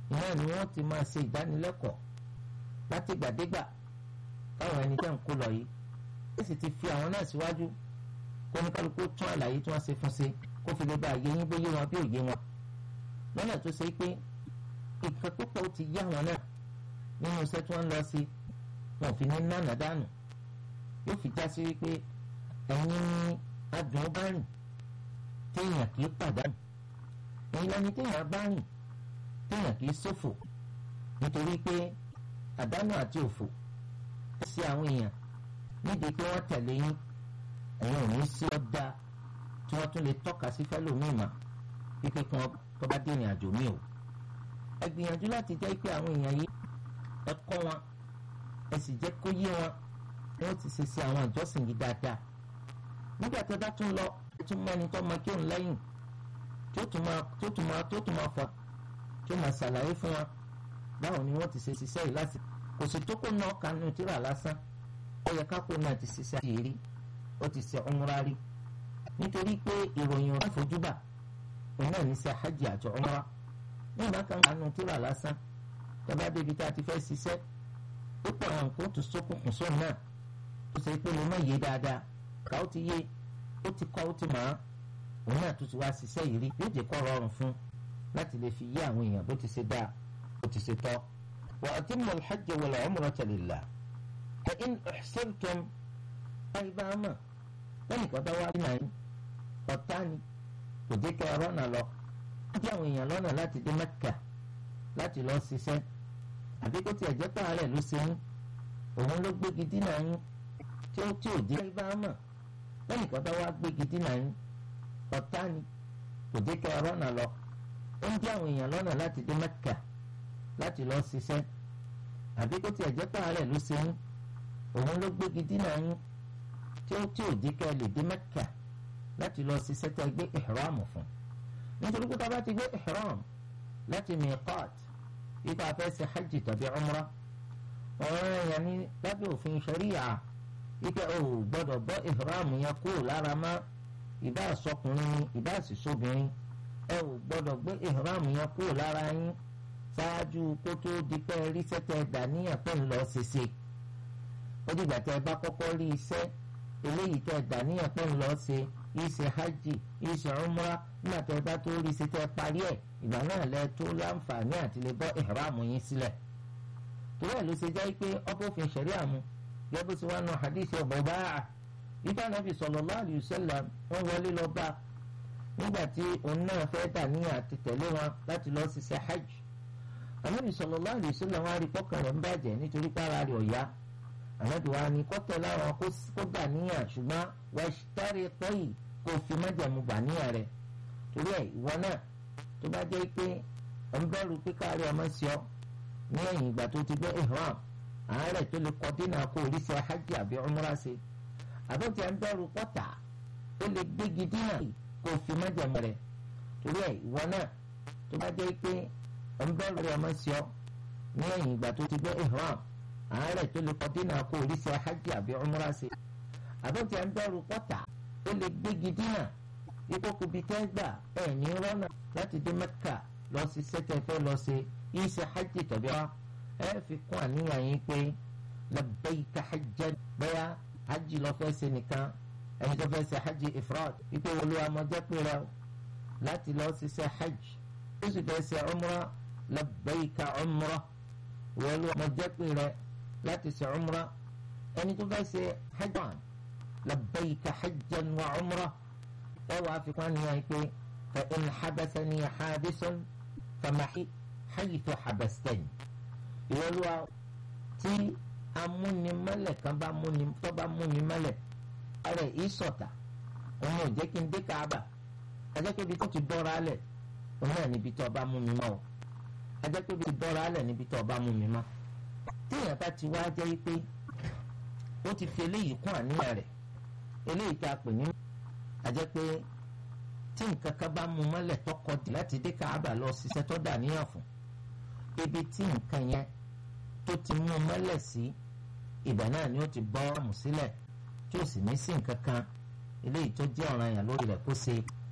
ìnáà ni wọ́n ti máa ṣe ìdánilẹ́kọ̀ọ́ láti gbàdégbà káwọn ẹni tẹ́ ń kó lọ yìí ó sì ti fi àwọn náà síwájú kó ní kálukú tún àlàyé tí wọ́n ṣe fún ṣe kó fi lè bá àyè yín bóyé wọn bí òye wọn lọ́nà tó ṣe pé nǹkan púpọ̀ ó ti yá wọn náà nínú iṣẹ́ tí wọ́n ń lọ sí wọn ò fi ní nánà dànù yóò fi já sí wípé ẹ̀yin ní adùn bá rìn téèyàn kì í pàdánù ẹ̀yin lẹni téèyàn bá rìn téèyàn kì í ṣòfò nítorí pé àdánù àti òfò ó ṣe àwọn èèyàn nídìí pé wọ́n tẹ̀lé yín ẹ̀yin ò ní sí ọ́dà tí wọ́n tún lè tọ́ka sí fẹ́lòmíì mà wípé kí wọ́n tó bá dé ìrìn àjò míì o ẹ gbìyànjú láti jẹ́ pé àwọn èèyàn yìí ẹ kọ́ wọn ẹ sì jẹ́ kó yé wọn wọ́n ti ṣe ṣe àwọn ìjọsìn yìí dáadáa nígbà tí ẹ bá tún lọ ẹ tún mọ ẹni tó máa kí òun lẹ́yìn tó tún máa tó tún máa tó tún máa fọ tó máa ṣàlàyé fún wọn báwo ni wọ́n ti ṣe ṣiṣẹ́ yìí láti kò sì tó kó náà kanú tíra lásán ó yẹ ká kó náà ti ṣiṣẹ́ àti rí ó ti ṣe umra rí nítorí pé ìròyìn ọ̀rọ̀ àfojúbà òun náà ní ṣe hajj àti umra nígbà kan kanú tíra lásán tọ́ba débi tá a ti fẹ́ ṣiṣẹ́ ó pọ̀ àwọn nǹkan tó sókùnkùn sóun náà tó ṣe pé mo má yé dáadáa ká ó ti yé ó ti kọ́ ó ti mọ̀ ọ́ òun náà tó ti wá ṣiṣẹ́ yìí rí yóò jẹ́ kó rọrùn fún láti lè fi yé àwọn èèyàn bó ti ṣe dáa bó ti ṣe tọ́. wa atimmu al-hajja wal-umrata lillah fa in ihsirtum báyìí bá mọ̀ lẹ́nìkan bá wá nínú àyín ọ̀tá ni kò dé kẹ́ ọ̀rọ̀ náà lọ ó dí àwọn èèyàn lọ́nà láti dé Mẹ́kà láti lọ ṣiṣẹ́ àbí kó tiẹ̀ jẹ́ pààrẹ̀ ló ṣe yín òun ló gbégi dínà yín tí ó tí ò dé báyìí bá mọ̀ lẹ́nìkan bá wá gbégi dínà yín ọ̀tá ni kò dé kẹ́ ọ̀rọ̀ náà lọ ó ń dí àwọn èèyàn lọ́nà láti dé Mẹ́kà láti lọ ṣiṣẹ́ àbí kó tiẹ̀ jẹ́ pààrẹ̀ ló ṣe yín òun ló gbégi dínà yín tí ó tí ò dé kẹ́ lè dé Mẹ́kà láti lọ ṣiṣẹ́ tẹ́ gbé ihram fún nítorí pé tá a bá ti gbé ihram láti miqat ipa fẹ́ ṣe hajj tàbí umra ọ̀rọ̀ èèyàn ní lábẹ́ òfin ṣẹ̀ríyà ipe ò gbọ́dọ̀ bọ́ ihram yẹn kúrò lára má ìbá àsọkùnrin ni ìbá àṣìṣobìnrin ẹ ò gbọ́dọ̀ gbé ihram yẹn kúrò lára yín ṣáájú kó tó di pé rí sẹ́tẹ̀ dàníyàn pẹ̀ ń lọ ṣèṣe ó dìgbà tẹ́ ẹ bá kọ́kọ́ rí iṣẹ́ eléyìí tẹ́ dàníyàn pẹ̀ ń lọ ṣe ìṣe hajj ìṣe umra nígbà tẹ́ ẹ bá tó rí ṣe tẹ́ parí ẹ̀ ìgbà náà lẹ tó láǹfààní àti lè bọ́ ihram yín sílẹ̀ torí ẹ̀ ló ṣe jẹ́ pé ọkọ̀fin ṣẹ̀ríà mu gẹ́gẹ́ bó ṣe wá nu hadith Budaa nígbà Nabi sallallahu alayhi wa sallam wọ́n wọlé lọ bá nígbà tí òun náà fẹ́ dàníyàn àti tẹ̀lé wọn láti lọ ṣiṣẹ́ hajj Ànábì sallallahu alayhi wa sallam wọn á rí kọ́kàn rẹ̀ ń bàjẹ́ nítorí pàrọ̀ rẹ̀ ọ̀yá Ànábì wa ni kọ́tẹ̀ láwọn kó dàníyàn ṣùgbọ́n wàṣítárì tọ́yì kó fi májàmú gbàníyàn rẹ̀ torí ẹ̀ ìwọ náà tó bá jẹ́ pé ọ̀ ń bẹ̀rù pé káàrí ọmọ sí ọ ní ẹ̀yìn ìgbà tó ti gbé ihram àárẹ̀ tó lè kọ́ dínà kó orí ṣe hajj àbí umra ṣe àbọ̀tí ẹ̀ ń bẹ̀rù pọ́tà ó lè gbégi dínà kó fi májàmú rẹ̀ torí ẹ̀ ìwọ náà tó bá jẹ́ pé ọ̀ ń bẹ̀rù ọmọ sí ọ ní ẹ̀yìn ìgbà tó ti gbé ihram àárẹ̀ tó lè kọ́ dínà kó orí ṣe hajj àbí umra ṣe àbọ̀tí ẹ̀ ń bẹ̀rù pọ́tà ó lè gbégi dínà ìkókò bíi tẹ́ gbà ẹ̀ ní rọ́nà láti dé mẹ́kà lọ sí sẹ́tẹ̀ fẹ́ lọ sí ìṣe hajj tàbí wá ẹ fi kún àníyàn yín pé labbaika hajjan bẹ́ẹ̀ hajj lọ fẹ́ ṣe nìkan ẹni tó fẹ́ ṣe hajj ifrad ipò olúwa mọ́jẹ́ pé rẹ láti lọ sí ṣe hajj ó sì fẹ́ ṣe umra labbaika umra olúwa mọ́jẹ́ pé rẹ láti ṣe umra ẹni tó fẹ́ ṣe hajj labbaika hajjan wa umra ẹwà àfikún àníyàn pé fa in habasani habisun famahi haythu habastani ìwọlúwa tí amúnimọ́lẹ̀ kan bá múni tó bá múni mọ́lẹ̀ ọ̀rẹ́ ìsọ̀tà òun ò jẹ́ kí n dé káàbà ajẹ́ pé ibi tó ti dọ́ra alẹ̀ òun náà níbi tó bá mú mi mọ́ o ajẹ́ pé ibi tó ti dọ́ra alẹ̀ níbi tó bá mú mi mọ́ téèyàn bá ti wá jẹ́ pé ó ti fi eléyìí kún àníyàn rẹ̀ eléyìí tá a pè ní àjẹ́ pé tí nǹkan kan bá mú mọ́lẹ̀ tọkọ dì láti dé káàbà lọ ṣiṣẹ́ tó dà níyàn fún ibi tí nǹkan yẹn tó ti mú mọ́lẹ̀ sí ibẹ̀ náà ni ó ti bọ́ ọ̀mù sílẹ̀ tí ó sì ní sí nǹkan kan eléyìí tó jẹ́ ọ̀ranyàn lórí rẹ̀ kó ṣe